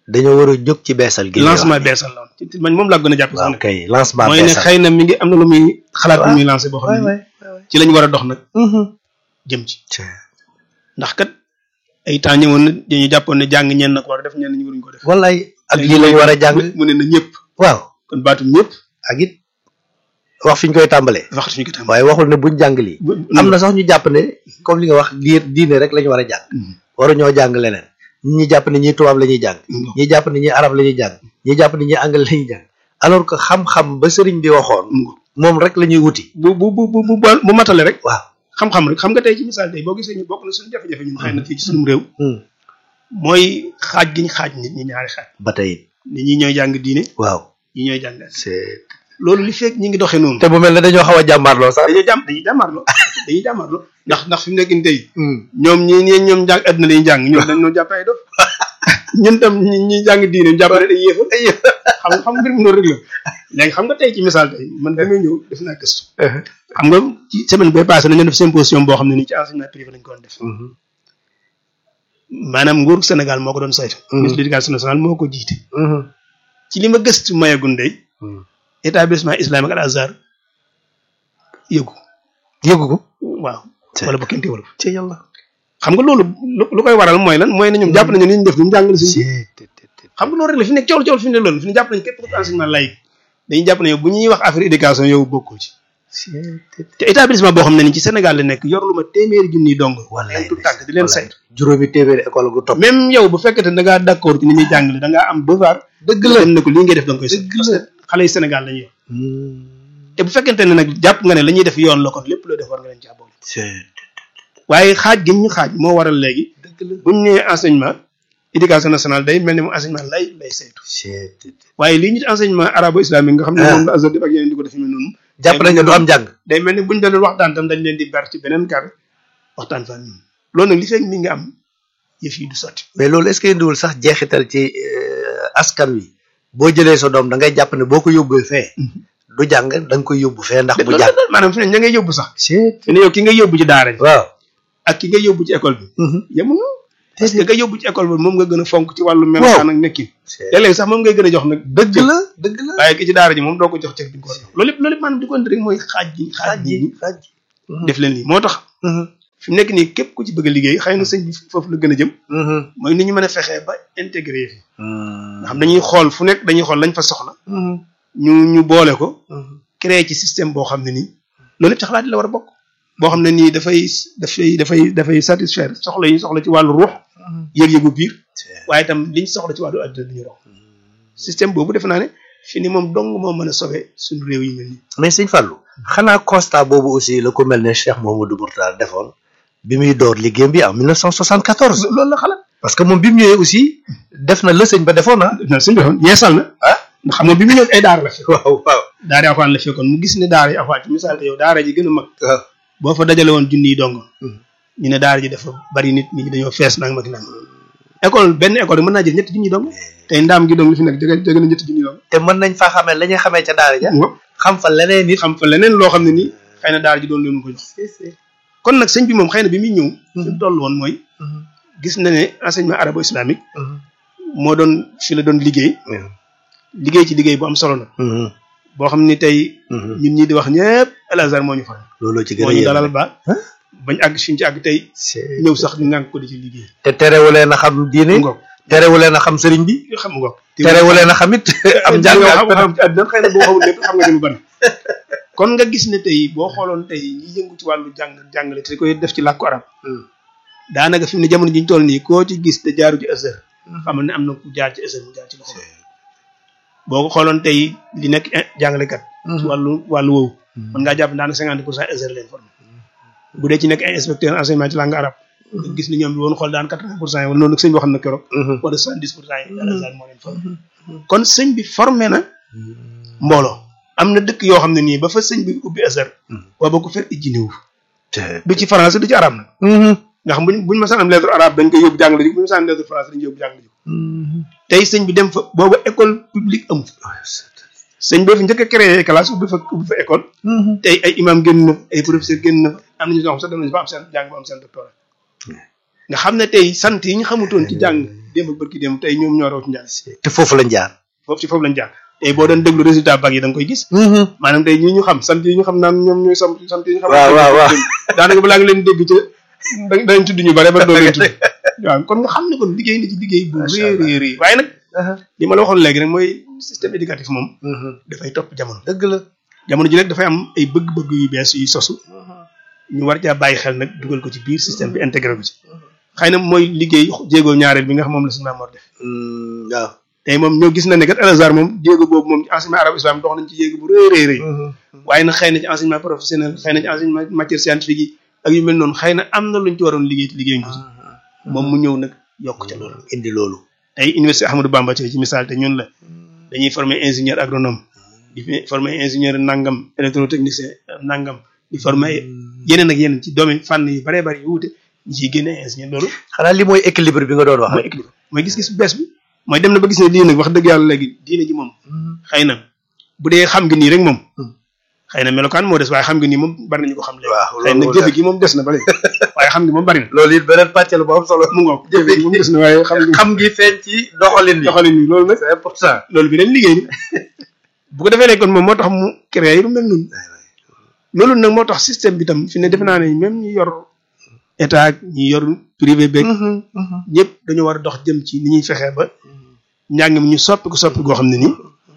dañoo war a jóg ci beesal gi lancement beesal la woon ci man moom laa gën a jàpp sax waaw nag kay lancement mooy ne beesal xëy na mi ngi am na lu muy xalaat lu waaw. muy lancé boo xam ne waay nii waay waay ci lañ war a dox nag jëm ci ndax kat ay temps ñëwoon na dañu jàppoon ne jàng ñenn na ko war a def ñenn ñi waruñu ko def wallaay ak lii lañ war a jàng mu ne na ñëpp waaw kon baatum ñëpp ak it wax fi ñu koy tàmbalee wax suñu ko tam waaye waxul ne buñ jàng lii am na sax ñu jàpp ne comme li nga wax diir diine rek la ñu war a jàng waruñoo jàng leneen ñi jàpp ne ñi tubaab la ñuy jàng ñi jàpp ne ñi arab la ñuy jàng ñi jàpp ne ñi anglais la ñuy jàng alors que xam-xam ba sëriñ bi waxoon moom rek la ñuy wuti bu bu bu bu bu bu matale rek waaw xam-xam rek xam nga tey ci misaal tey boo gisee ñu bokk na suñu jafe-jafe ñun xëy na fii ci suñu réew Hmm. mooy xaaj gi ñu xaaj nit ñi ñaari xaaj ba tey it nit ñi ñooy jàng diine waaw ñi ñooy jàng c'est loolu li fekk ñi ngi doxee noonu te bu mel ne dañoo xaw a jàmbaarloo sax dañuy jàmm dañuy jàmmarloo dañuy jàmmarloo ndax ndax fi mu nekk nii tey ñoom ñi ñi ñoom jàng àdduna lañuy jàng ñoom dañ ñoo jàpp ay dof ñun tam ñi ñi jàng diine ñu jàpp ne ay yéefa ay yéefa xam nga xam nga mbir mi noonu rek la léegi xam nga tey ci misaal tey man damay ñëw def naa gëstu xam nga ci semaine bay passé nañu def symposium boo xam ne nii ci enseignement privé lañ ko doon def maanaam nguur Sénégal moo ko doon saytu ministre de l'éducation nationale moo ko jiite ci li ma gëstu mayagun day établissement islamique al azhar yëgu yëgu ko waaw wala ba kenn teewul ci yàlla xam nga loolu lu lu koy waral mooy lan mooy ne ñoom jàpp nañu ni ñu def ñu jàngale suñu xam nga loolu rek la fi nekk coow coow fi ne loolu fi ne jàpp nañu képp ku enseignement laïque dañuy jàpp ne yow bu ñuy wax affaire éducation yow bokkoo ci te établissement boo xam ne ni ci Sénégal la nekk yor lu ma téeméeri junniy dong wallaay leen tout tànk di leen saytu juróomi téeméeri école gu topp même yow bu fekkete da ngaa d'accord ci ni ñuy jàngale da ngaa am devoir dëgg la dem ne ko lii ngay def da nga koy saytu Dëgg parce la. que xale yi Sénégal lañuy yor te bu fekkente ne nag jàpp nga ne la ñuy def yoon la kon lépp loo def war nga leen ci boole waaye xaaj gi ñu xaaj moo waral léegi dëgg la bu ñu nee enseignement éducation nationale day mel ni mu enseignement lay lay saytu waaye lii ñu enseignement arabo islamique nga xam ne Ah. moom la Azhar def ak yeneen di ko defee noonu jàpp nañ ne du am jàng day mel ni buñ doon waxtaan tam dañ leen di ber ci beneen kar waxtaan fa ñun loolu nag li fekk mi nga am yëf yi du sotti mais loolu est-ce que indiwul sax jeexital ci euh, askan wi boo jëlee sa doom da ngay jàpp ne boo ko yóbbee fee du jàng da nga koy yóbbu fee ndax bu loolu jàng la maanaam fi ne ña ngay yóbbu sax c'est fi ne yow ki nga yóbbu ci daara ji waaw ak ki nga yóbbu ci école bi yemuñu parce que nga yóbbu ci école bi moom nga gën a fonk ci wàllu melokaan ak nekkin léeg-léeg sax moom ngay gën a jox nag dëgg la dëgg la waaye ki ci daara ji moom doo ko jox cër bi nga ko war a jox loolu lépp loolu lépp maanaam di ko indi rek mooy xaaj gi xaaj xaaj gi ji xaaj ji def leen lii moo tax fi mu nekk nii képp ku ci bëgg a liggéey xëy na sëñ bi foofu la gën a jëm mooy ni ñu mën a fexee ba intégré fi nga xam dañuy xool fu nekk dañuy xool lañ fa soxla ñu ñu boole ko créer ci système boo xam ne nii loolu lépp ci xalaat yi la war a bokk boo xam ne nii dafay dafay dafay dafay satisfaire soxla yi soxla ci wàllu ruux yëg-yëgu biir waaye itam liñ soxla ci wàllu adduna bi ñu rox système boobu defe naa ne fi ni moom dong moo mën a sauver suñu réew yi mel nii mais sëñ Fallou xanaa constat boobu aussi la ko mel ne Cheikh Mouhamadou Mourtada defoon bi muy door liggéeyam bi en 1974 loolu la xalaat parce que moom bi mu ñëwee aussi def na la sëñ ba defoon ah na suñu defoon yeesal na ah ndax xam nga bi mu ñëw ay daara la fi waaw waaw daara yi alxuraan la fekkoon mu gis ne daara yi alxuraan ci misaal te yow daara ji gën a mag waaw boo fa dajale woon junni yi dong Hmm. ñu ne daara ji dafa bari nit nit ñi dañoo fees nang mag nang école benn école mën naa jël ñetti junni dong tey ndaam gi dong li fi nekk jege jege na ñetti junni dong te mën nañ faa xamee la ñuy xamee ca daara ja ngop xam fa leneen nit xam fa leneen loo xam ne nii xëy na daara ji doon leen ko jox kon nag sëñ bi moom xëy na bi muy ñëw fi mu toll woon mooy gis na ne enseignement arabo islamique moo doon fi la doon liggéey liggéey ci liggéey bu am solo na boo xam ni tey ñun ñi di wax ñëpp Al Azhar moo ñu faral looloo ci gën moo a ñu yéeme. dalal ba bañ àgg fi ñu ci àgg tey C'est- ñëw sax ñu ngànk ko di ci liggéey te terewulee na xam diine ngoog terewulee na xam sëriñ bi xam ngoog terewulee na xam it am njàng nga ak xam xam ci àddina xëy na boo xamul lépp xam nga ci lu bari kon nga gis ne tey boo xooloon tey ñi yëngu ci wàllu jàng jàngale te koy def ci làkku arab daanaka fi mu ne jamono ji ñu toll nii koo ci gis te jaaru ci Azhar xamal ne am na ku jaar ci Azhar mu jaar ci loxo boo ko xooloon tey li nekk in- jàngalekat ci wàllu wàllu woowu mën ngaa jàpp daanaka cinquante pour cent Azhar leen formé bu dee ci nekk ay inspecteur enseignement ci langue arabe nga gis ni ñoom bi woon xool daan quatre-vingt pour cent yi wala noonu sëñ boo xam ne keroog wala soixante-dix pour cent yi Al Azhar moo leen formé kon sëñ bi formé na mbooloo am na dëkk yoo xam ne nii ba fa sëñ bi ubbi Azhar booba ko fekk ijji néew du ci français du ci arabe nag nga xam buñ buñ masaan am lettre arabe dañ koy yóbbu jàngale ji bu ñu masaan am lettre français dañ koy yóbbu jàngale ji tey sëñ bi dem fa booba école publique amu fa sëñ bi fa njëkk a créé classe ubbi fa ubbi fa école tey ay imam génn na fa ay professeur génn na fa am nañu ñoo xam sax dem nañu fa am seen jàng ba am seen doctorat nga xam ne tey sant yi ñu xamutoon ci jàng démb ak bërki démb tey ñoom ñoo raw ci njàng te foofu lañ jaar foofu ci foofu lañ jàng tey boo doon déglu résultat bac yi da nga koy gis maanaam tey ñi ñu xam sant yi ñu xam naan ñoom ñooy sam sant yi ñu xam waaw waaw waaw daanaka balaa nga leen dégg ca da dañ tudd ñu bare ba doo leen tudd waaw kon nga xam ne kon liggéey na ci liggéey bu Macha rëy Allah. rëy rëy waaye nag li ma la waxoon léegi rek mooy système éducatif moom dafay topp jamono dëgg la jamono ji nag dafay am ay bëgg-bëgg yu bees yu sosu ñu war caa bàyyi xel nag dugal ko ci biir système bi intégré ko ci xëy na mooy liggéey jéego ñaareel bi nga xam moom la suñu Maam def waaw tey moom ñoo gis na ne kat Al Azhar moom jéego boobu moom ci enseignement arabe islam dox nañ ci jéego bu rëy rëy rëy waaye nag xëy na ci enseignement professionnel xëy na ci enseignement matière scientifique yi ak yu mel noonu xëy na am na luñ ci waroon liggéey te liggéeyuñ ko ci moom mu ñëw nag yokk ca loolu indi loolu tey université Ahmadou Bamba ci ci misaal te ñun la dañuy former ingénieur agronome di fi former ingénieur nangam électrotechnicien nangam di former ay yeneen ak yeneen ci domaine fànn yu baree bari yu wuute ñu ciy génne ingénieur loolu xanaa li mooy équilibre bi nga doon wax mooy équilibre mooy gis-gis bu bees bi mooy dem na ba gis ne lii nag wax dëgg yàlla léegi diine ji moom xëy na bu dee xam nga nii rek moom xëy na melokaan moo des waaye xam nga nii moom bari nañu ko xam léegi waaw xëy na loolu jëfe gi moom des na ba léegi waaye xam nga moom bari na loolu it beneen pàcc la bu am solo mu ngoog jëfe gi moom des na waaye xam nga xam gi feeñ ci doxalin bi doxalin ni loolu nag c'est important loolu bi leen liggéey bu ko defee ne kon moom moo tax mu créé lu mel noonu loolu nag moo tax système bi tam fi ne defe naa ne même ñi yor état ak ñi yor privé beeg ñëpp dañoo war a dox jëm ci ni ñuy fexee ba njàng mi ñu soppi ko soppi goo xam ne nii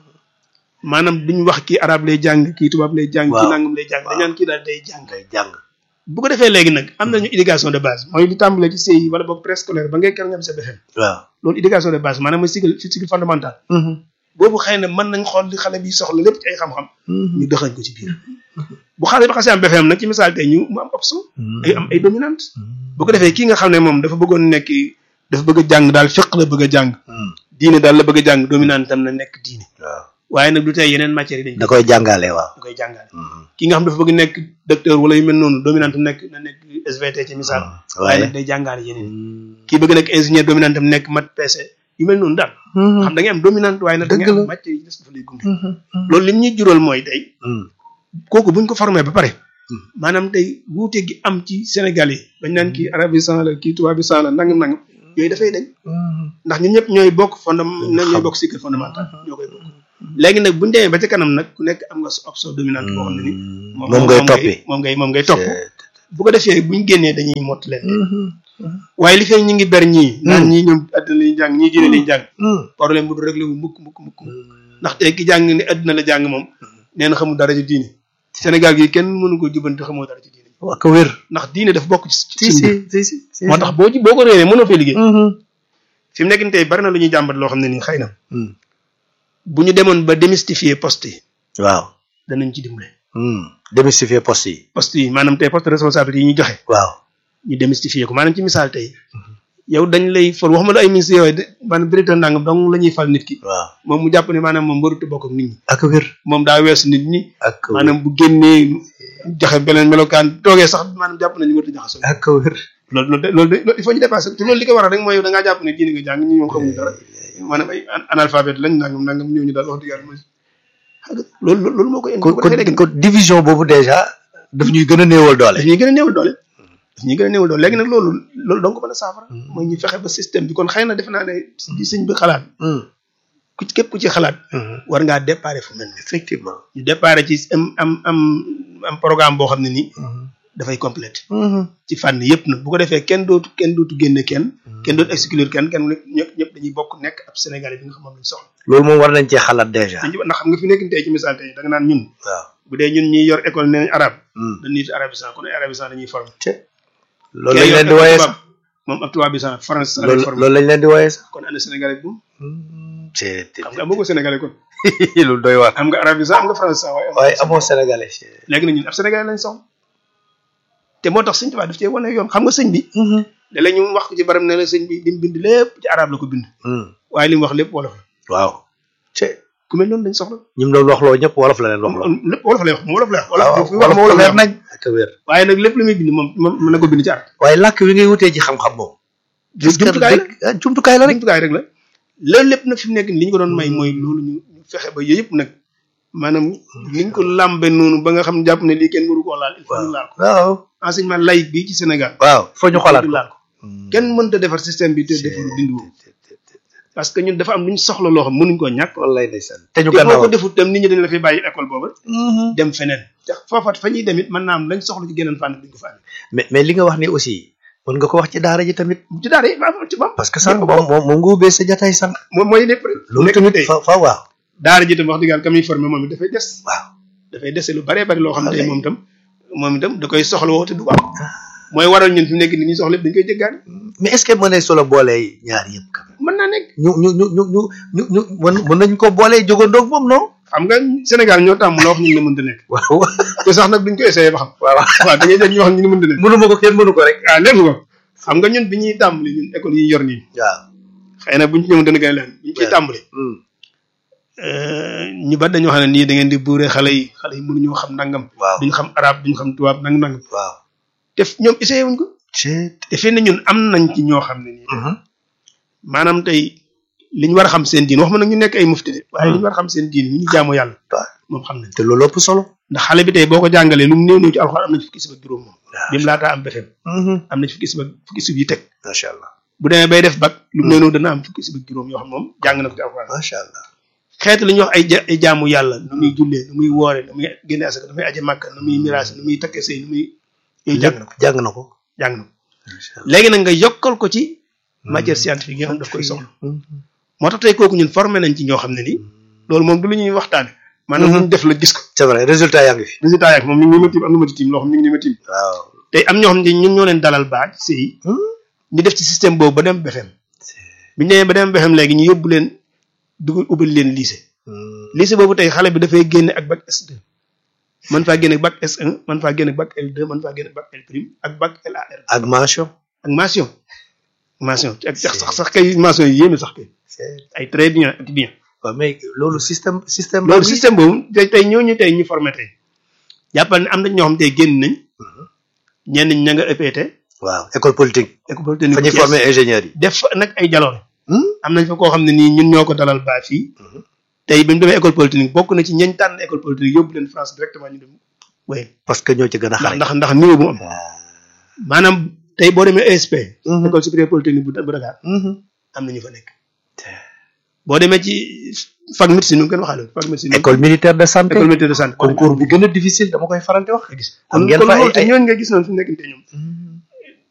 maanaam duñ wax kii arabe lay jàng kii tubaab lay jàng kii Waaw. nangam lay jàng Waaw. dañaan kii daal day jàng ngay jàng bu ko defee léegi nag am nañu éducation de base mooy li tàmbalee ci CI wala boog préscolaire ba ngay kër nga am sa BFEM waaw loolu éducation de base maanaam mooy cycle cycle fondamental boobu xëy na mën nañ xool li xale bi soxla lépp ci ay xam-xam ñu dëxañ ko ci biir bu xale bi xasee am BFEM nag ci misaal tey ñu mu am option ay am ay dominante bu ko defee kii nga xam ne moom dafa bëggoon nekk dafa bëgg a jàng daal fiq la bëgg a jàng diine daal la bëgg a jàng dominante tam na nekk diine waaw waaye nag du tey yeneen matières yi dañ da koy jàngale waaw da koy jàngale ki nga xam dafa bëgg nekk docteur wala yu mel noonu dominante am nekk na nekk SVT ci misaal waaye waaye nag day jàngale yeneen kii bëgg nekk ingénieur dominante am nekk mat PC yu mel noonu daal xam da ngay am dominante waaye nag da ngay Dëgg la. am matière yi des dafa lay gunge loolu lim ñuy jural mooy tey kooku buñ ko formé ba pare maanaam tey wuute gi am ci Sénégal yi bañ naan kii arabisant la kii tubaabisant la nangam nangam yooyu dafay dañ ndax ñun ñëpp ñooy bokk fondam ñooy bokk cycle fondamental ñoo koy bokk léegi nag buñu demee ba ca kanam nag ku nekk am nga sa option dominante boo xam ne ni moom ngay toppi moom ngay moom ngay topp bu ko defee buñ génnee dañuy mott leen waaye li fee ñi ngi ber ñii naan ñii ñoom àddina lañuy jàng ñii diine lañuy jàng problème bu du réglé wu mukk mukk mukk ndax tey ki jàng ni àddina la jàng moom nee na xamul dara ci diine Sénégal gi kenn mënu ko jubanti xamoo dara ci diine wax ko wér ndax diine dafa bokk ci si ci si si si si moo tax boo ci boo ko réeree mënoo fee liggéey fi mu nekk nii tey bari na lu ñuy jàmbat loo xam ne nii xëy na bu ñu demoon ba démystifier poste yi waaw danañ ci dimbale démystifier poste yi poste yi maanaam tey poste de responsabilité yi ñu joxe waaw ñu démystifier ko maanaam ci misaal tey yow dañ lay fal waxuma la ay ministres yooyu de maanaam directeur nangam donc la ñuy fal nit ki waaw moom mu jàpp ne maanaam moom warut a bokk ak nit ñi ak wér moom daa weesu nit ñi ak wér maanaam bu génnee joxe beneen melokaan toogee sax maanaam jàpp nañu warut a jaxasoo ak wér loolu loolu de loolu de loolu il faut ñu dépasser te loolu li ko waral rek mooy yow da ngaa jàpp ne diine nga jàng ñi moom xamuñu dara maanaam ay analphabète lañ nangam nangam ñooñu daal wax dëgg yàlla mooy xam nga loolu loolu moo koy indi kon bu ko defee léegi kon division boobu déjà daf ñuy gën a néewal doole daf ñuy gën a néewal doole daf ñuy gën a néewal doole léegi nag loolu loolu donc ko mën a saafara mooy ñu fexe ba système bi kon xëy na defe naa ne di sëñ bi xalaat ku ci képp ku ci xalaat war ngaa déparé fu mel ni effectivement ñu déparé ci am am am am programme boo xam ne nii dafay complété ci fànn yëpp nag bu ko defee kenn dootu kenn dootu génne kenn kenn dootu exclure kenn kenn ñëpp ñëpp dañuy bokk nekk ab sénégalais bi nga xam moom lañ soxla loolu moom war nañ cee xalaat déjà dañu ndax xam nga fi nekk tey ci misaal tey da nga naan ñun waaw bu dee ñun ñi yor école nee nañ arabe dañ nit arabisant kon ay arabisant dañuy formé loolu lañ leen di wooyee sax moom ab tubaabisant français lay loolu formé loolu lañ leen di wooyee sax kon ana sénégalais bu c'est xam nga amoo ko sénégalais kon loolu doy waar am nga arabisant am nga français waaye waaye amoo sénégalais léegi nag ñun ab sénégalais lañ soxla te moo tax sëñ Tuubaa daf cee wane yoon xam nga sëñ bi da la ñu wax ko ci baram ne la sëñ bi li mu bind lépp ci arab la ko bind waaye li mu wax lépp wolof la waaw te ku mel noonu lañ soxla ñi mu doon waxloo ñëpp wolof la leen waxloo lépp wolof lay wax moom wolof lay wax waaw wolof fi wax wolof wolof lay leer wax nañ ak wér waaye nag lépp lu muy bind moom moom mën na ko bind ci arab waaye làkk wi ngay wutee ci xam-xam moom jumtukaay la ah jumtukaay la rek jumtukaay rek la loolu lépp nag fi mu nekk nii li ñu ko doon may mooy loolu ñu ñu fexe ba yooyu yëpp nag maanaam ni ñu ko làmbe noonu ba nga xam ne jàpp ne lii kenn mënu koo laal il faut ñu laal ko waaw enseignement laïque bi ci Sénégal waaw foo ñu xolaat ñu ko laal ko kenn mënta defar système bi te defaru dindi wu parce que ñun dafa am lu ñu soxla loo xam mënuñ koo ñàkk wallaay ndeysaan te ñu te boo gannaaw ko defut tam nit ñi dañ la fi bàyyi école booba dem feneen te foofa fa ñuy demit mën naa am lañ soxla ci geneen fànn duñ ko fa amee mais mais li nga wax ni aussi mën nga ko wax ci daara ji tamit ci daara yi ba ci moom parce que sànq moom moom moom nga ubbee sa jataay sànq moom mooy lépp rek loolu nekk tamit tey fa fa waaw daara ji tam wax dëgg yàlla ka muy formé moom it dafay des waaw dafay dese lu baree bari loo xam ne tey Wallaay. moom itam moom itam da koy soxla woo te du ko am mooy waral ñun fi mu nekk ni ñuy soxla lépp dañ koy jéggaani mais est-ce que mën nañ solo boolee ñaar yëpp quand même mën naa nekk ñu ñu ñu ñu ñu ñu ñu mën mën nañ ko boolee jógandoog moom non xam nga Sénégal ñoo tàmm la wax ñu ne mënta nekk waaw te sax nag duñ ko essayé ba xam waaw waaw da ngay dégg ñu wax ñu ne mënta nekk mënuma ko kenn mënu ko rek ah lépp ko xam nga ñun bi ñuy tàmbali ñun école yi ñu yor nii waaw xëy na buñ ci ñëw dana gën a leen bi ñu ciy Ouais. tàmbali ñu bari dañoo xam ne nii da ngeen di buure xale yi xale yi mënuñoo xam nangam waaw duñ xam arab duñ xam tubaab nangam nangam waaw te ñoom essayé wuñ ko c'est te fii ne ñun am nañ ci ñoo xam ne nii maanaam tey li ñu war a xam seen diin wax ma nag ñu nekk ay mufti de waaye li ñu war a xam seen diin ñu ñu jaamu yàlla moom xam nañ te loolu ëpp solo ndax xale bi tey boo ko jàngalee lu mu néew néew ci alxuraan am na ci fukki sib ak juróom moom waaw bi mu laataa am befem am na ci fukki sib ak fukki sib yi teg macha allah bu demee bay def bac lu mu néew néew dana am fukki sib ak juróom yoo xam moom jàng na ko ci alxuraan macha allah xeetu li ñuy wax ay ja ay jaamu yàlla nu muy jullee nu muy woore nu muy génne asaka nu muy aje màkka nu muy miraas nu muy takkee sëy nu muy yooyu jàng na ko jàng na ko jàng na ko macha allah léegi nag nga yokkal ko ci matière scientifique yi nga xam daf koy soxla moo tax tey kooku ñun formé nañ ci ñoo xam ne nii loolu moom du lu ñuy waxtaane maanaam lu ñu def la gis ko c'est vrai résultat yaa ngi fi résultat yaak moom mi ngi ni ma tiim am na ma ci tiim loo xam mi ngi ni ma tiim waaw tey am ñoo xam ne ñun ñoo leen dalal baaj sëy ñu def ci système boobu ba dem BFEM bi ñu demee ba dem BFEM léegi ñu yóbbu leen dugal ubbil leen lycée lycée boobu tey xale bi dafay génne ak bac S2 man faa génne ak bac S1 man faa génne ak bac L2 man faa génne ak bac L prime ak bac LAR ak mention ak mention mention ak sax sax sax kay mention yi yéeme sax kay ay très bien ak bien waaw mais loolu système système loolu système boobu tey tey ñooñu tey ñu formé tey jàppal ne am na ñoo xam tey génn nañ ñenn ñi ña nga EPT waaw école politique école polytechnique fa ñuy Thiès. former ingénieurs yi def fa nag ay jaloore am nañ fa koo xam ne nii ñun ñoo ko dalal baa fii tey bi mu demee école polytechnique bokk na ci ñañ tànn école polytechnique yóbbu leen France directement ñu dem wéy parce que ñoo ci gën a ndax xarañ ndax ndax niveau bu mu am maanaam tey boo demee ESP école supérieure polytechnique bu bu Dakar am na ñu fa nekk boo demee ci fac médecine nu ngeen waxaale fac médecine école militaire de santé école militaire de santé concours bi gën a difficile dama koy faral di wax nga gis am kon ngeen kon fa ay loolu te ay ñooñu nga gis noonu fi mu nekk te ñoom